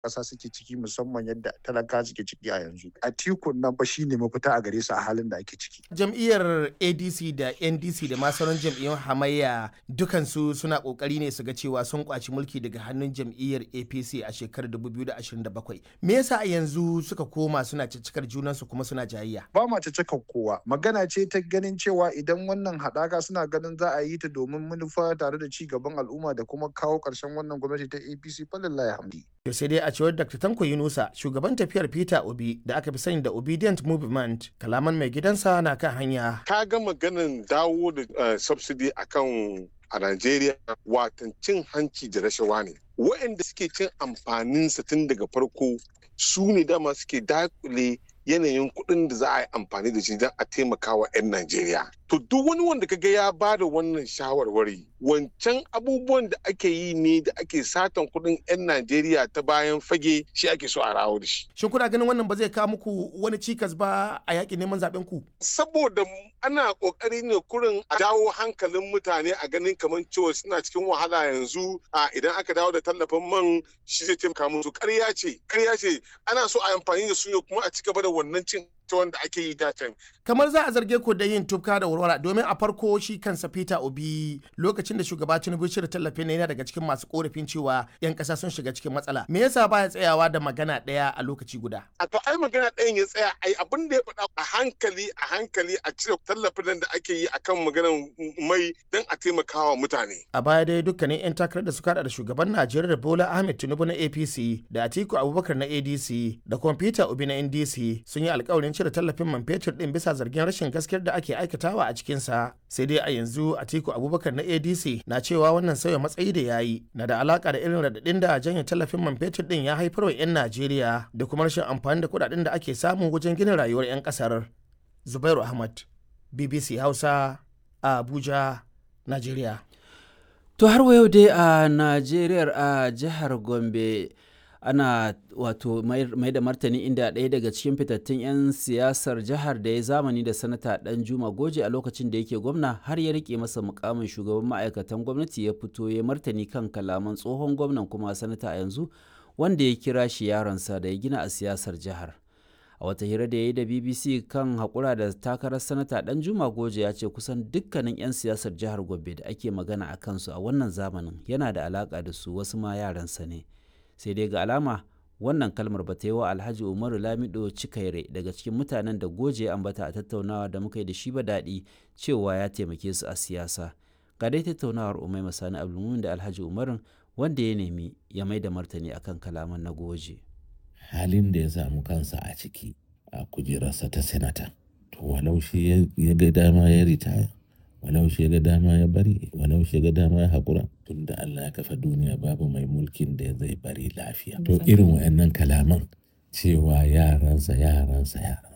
ƙasa suke ciki musamman yadda talaka suke ciki a yanzu a tikun nan ba shine mafita a gare su a halin da ake ciki jam'iyyar adc da ndc da ma sauran jam'iyyun hamayya dukansu suna kokari ne su ga cewa sun kwaci mulki daga hannun jam'iyyar apc a shekarar 2027 me yasa a yanzu suka koma suna ciccikar junansu kuma suna jayayya ba ma cika kowa magana ce ta ganin cewa idan wannan haɗaka suna ganin za a yi ta domin manufa tare da ci gaban al'umma da kuma kawo ƙarshen wannan gwamnati ta apc falillahi hamdi to sai dai a cewar dr tanko yunusa shugaban tafiyar peter obi da aka fi sani da obedient movement kalaman mai gidansa na kan hanya ka ga maganin dawo da subsidy akan a Najeriya watan cin hanci da rashawa ne. Waɗanda suke cin amfaninsa tun daga farko su ne dama suke dakule yanayin kuɗin da za a yi amfani da shi don a taimaka wa 'yan Najeriya. To duk wani wanda kaga ya ba da wannan shawarwari wancan abubuwan da ake yi ne da ake satan kuɗin 'yan Najeriya ta bayan fage shi ake so a rawo da shi. Shin kuna ganin wannan ba zai kawo muku wani cikas ba a yaƙin neman zaɓen ku? Saboda ana ƙoƙari ne kurin a dawo hankalin mutane a ganin kamar cewa suna cikin wahala yanzu a idan aka dawo da tallafin man shi zai taimaka musu ƙarya ce ƙarya ce ana so a amfani da su ne kuma a ci gaba da wannan cin ta wanda ake yi datan. Kamar za a zarge ku da yin tufka da warwara domin a farko shi kansa Peter Obi lokacin da shugaba Tinubu shirya tallafin yana daga cikin masu korafin cewa 'yan ƙasa sun shiga cikin matsala. Me yasa baya tsayawa da magana ɗaya a lokaci guda? A to ai magana ɗayan ya tsaya ai abin da ya faɗa a hankali a hankali a cire tallafin da ake yi akan maganar mai don a taimakawa mutane. A baya dai dukkanin 'yan takarar da suka da shugaban Najeriya Bola Ahmed Tinubu na APC da Atiku Abubakar na ADC da kuma Peter Obi na NDC sun yi alkawarin cire tallafin man fetur din bisa zargin rashin gaskiyar da ake aikatawa a cikinsa sai dai a yanzu atiku abubakar na adc na cewa wannan sauya matsayi da ya yi na da alaka da irin radadin da janye tallafin man fetur din ya haifar wa 'yan najeriya da kuma rashin amfani da kudaden da ake samu wajen gina rayuwar 'yan kasar zubairu ahmad bbc hausa a abuja najeriya to har wa yau dai a najeriya a jihar gombe ana wato mai da martani inda ɗaya daga cikin fitattun 'yan siyasar jihar da ya zamani da sanata dan juma goje a lokacin da yake gwamna har ya rike masa mukamin shugaban ma'aikatan gwamnati ya fito ya martani kan kalaman tsohon gwamnan kuma sanata a yanzu wanda ya kira shi yaronsa da ya gina a siyasar jihar a wata hira da ya yi da bbc kan haƙura da takarar sanata dan juma goje ya ce kusan dukkanin 'yan siyasar jihar gombe da ake magana a kansu a wannan zamanin yana da alaƙa da su wasu ma yaransa ne sai dai ga alama wannan kalmar ba ta yi wa alhaji umaru lamido cikaire daga cikin mutanen da goje ambata a tattaunawa da muka yi da shi ba daɗi cewa ya taimake su a siyasa ga dai tattaunawar umai masani abdulmumin da alhaji umarun wanda ya nemi ya mai da martani akan kalaman na goje halin da ya samu kansa a ciki a kujerarsa ta senata to walau shi ya ga dama ya ritaya walau shi ga dama ya bari walau shi ga dama ya haƙura tun da Allah ya kafa duniya babu mai mulkin da zai bari lafiya to irin wa'annan kalaman cewa yaransa yaransa yaransa